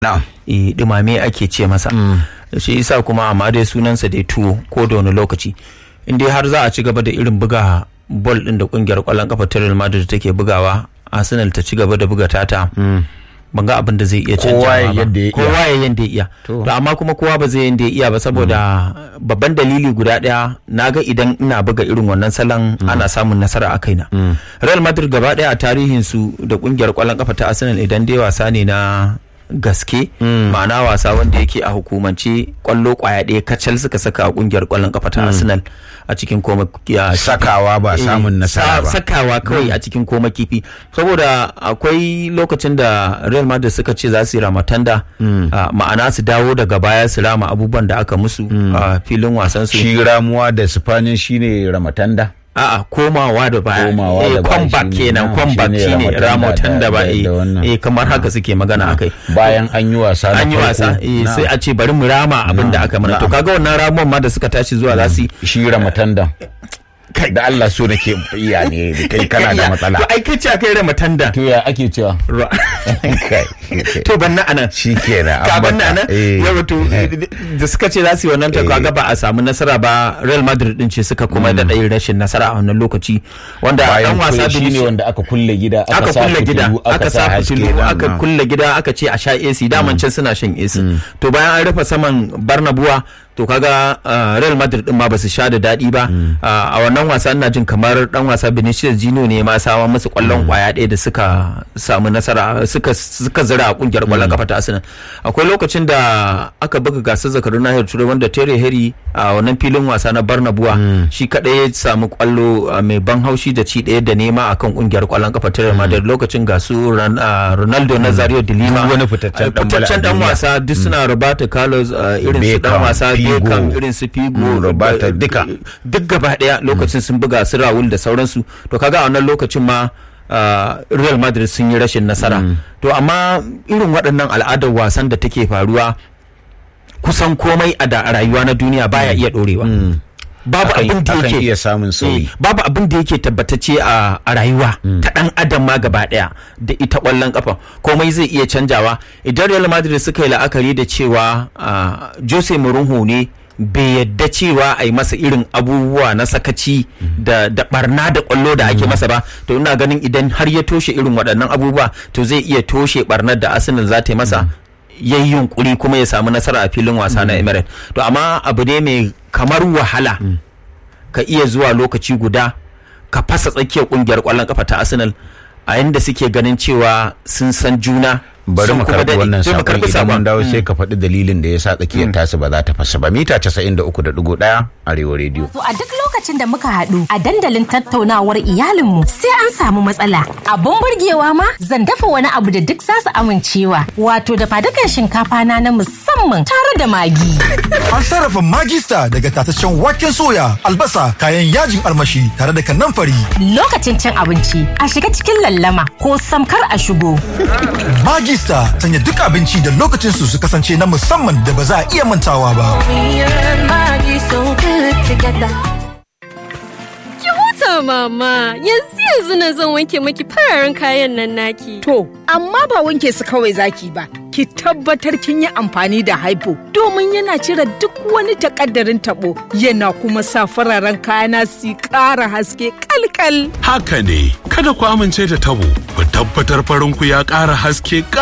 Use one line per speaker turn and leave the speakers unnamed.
na'am
e, dumame ake ce masa shi isa kuma amma dai sunansa dai tuwo ko da wani lokaci in dai har za a ci gaba da irin buga bol din da kungiyar kwallon kafa ta Real Madrid take bugawa Arsenal ta ci gaba da buga tata ban ga abin da zai iya
Kowa
canjawa
ya
ba
yadda ya iya.
kowa ya yanda ya iya
To.
to amma kuma kowa ba zai yanda ya iya ba saboda babban dalili guda daya naga idan ina buga irin wannan salon ana samun nasara a kaina Real Madrid gaba daya a tarihin su da kungiyar kwallon kafa ta Arsenal idan dai wasa ne na gaske ma'ana wasa wanda yake a hukumance kwallo kwaya ɗaya kacal suka saka a kungiyar kwallon kafa ta Arsenal a cikin koma ya-
sakawa ba
Eh,
samun nasara
sa-
ba
sakawa kawai a cikin koma kifi saboda akwai lokacin da real madrid suka ce za su yi ramatanda ah, ma'ana su dawo daga baya su rama abubuwan da aka musu a filin wasan su
shi ramuwa da sifanin shine ramatanda
a'a komawa da baya
Komawa
eh,
da baya
comeback
shine-
kenan
na,
comeback
shine
shine
ramatanda
ramatanda
da-
ba
da-
eh
da wannan.
eh, kamar haka suke magana akai
bayan an yi wasa na
an yi
farko.
wasa eh,
Na.
sai a ce bari mu rama abin da aka mana to
na'am.
kaga wannan ramuwan ma da suka tashi zuwa za su yi
shi ramatanda da Allah so nake iya ne kai kana da matsala
to ai kai ce akai ramatanda
to ya ake cewa
Ra-
Kai.
to ban na anan
shi kenan
ka ban na anan
Eh.
yawa to da suka ce za su yi wannan ta kaga ba a samu nasara ba Real Madrid din ce suka kuma da ɗayin rashin nasara a wannan lokaci wanda
bayan
dan wasa
shi ne
Vinicius-
wanda aka kulle gida
aka
sa
kulle gida
fitilu,
aka sa
haske
fitilu
na-
aka
na.
kulle gida aka ce a sha AC daman can suna shan AC to bayan an rufe saman Barnabuwa to kaga uh, Real Madrid din ma basu sha da daɗi ba Uh, a wannan wasa ina jin kamar dan wasa Vinicius Junior ne ma sawa musu kwallon kwaya ɗaya da suka samu nasara suka suka zira a kungiyar kwallon kafa ta Arsenal akwai lokacin da aka buga gasar zakarun nahiyar turai wanda Terry Henry a wannan filin wasa na Barnabuwa shi kadai ya samu kwallo uh, mai ban haushi da ci ɗaya da nema akan kungiyar kwallon kafa ta Real Madrid lokacin ga su Ron- uh, Ronaldo Nazario de Lima
Duk wani fitaccen
uh,
dan bala a
fitaccen dan
duniya.
wasa duk suna Roberto Carlos uh, irin su dan
Beckham,
wasa
Figo.
Beckham irin su Figo
Mm, Roberto,
uh,
duka.
duk gaba daya lokacin sun buga su Raul da sauransu to kaga a wannan lokacin ma uh, Real Madrid sun yi rashin nasara to amma irin waɗannan al'adar wasan da take faruwa kusan komai a da a rayuwa na duniya baya iya ɗorewa babu
Akan-
abin da
akan
yake
iya samun sauyi.
Eh, babu abin da yake tabbatacce a a rayuwa ta dan adam ma gaba daya da ita kwallon kafa komai zai iya canjawa idan Real Madrid suka yi la'akari da cewa ah, Jose Mourinho ne bai yadda cewa a yi masa irin abubuwa na sakaci da, da barna da kwallo da ake masa ba to ina ganin idan har ya toshe irin waɗannan abubuwa to zai iya toshe barnar da Arsenal za ta yi masa ya yi yunkuri kuma ya samu nasara a filin wasa na Emirates to amma abu ne mai kamar wahala ka iya zuwa lokaci guda ka fasa tsakiyar kungiyar kwallon kafa ta Arsenal a inda suke ganin cewa sun san juna
bari
sun
mu
kuma
karɓi
daɗe.
wannan
Sai mu
sakon
karɓi
idan mun
sakon.
dawo sai ka faɗi dalilin da ya sa tsakiyar tasu ba za ta fasa ba mita 93.1 arewa rediyo
To a duk lokacin da muka haɗu a dandalin tattaunawar iyalinmu sai an samu matsala. Abun burgewa ma zan dafa wani abu da duk za su amincewa. Wato da fadukan shinkafa na na musamman tare da magi.
An sarrafa magista daga tataccen waken soya, albasa, kayan yajin armashi tare da kanamfari.
Lokacin cin abinci a shiga cikin lallama ko samkar a shigo.
Magista sanya duk abinci da lokacin su su kasance na musamman da ba za a iya mantawa ba.
Me and Maggie so good together.
Ki huta mama, yanzu yanzu na zan wanke maki fararen kayan nan naki.
To, amma ba wanke su kawai zaki ba. Ki tabbatar kin yi amfani da haifo domin yana cire duk wani takaddarin tabo yana kuma sa fararen kayana su ƙara haske kalkal.
Haka ne, kada ku amince da tabo, ku tabbatar farinku ya ƙara haske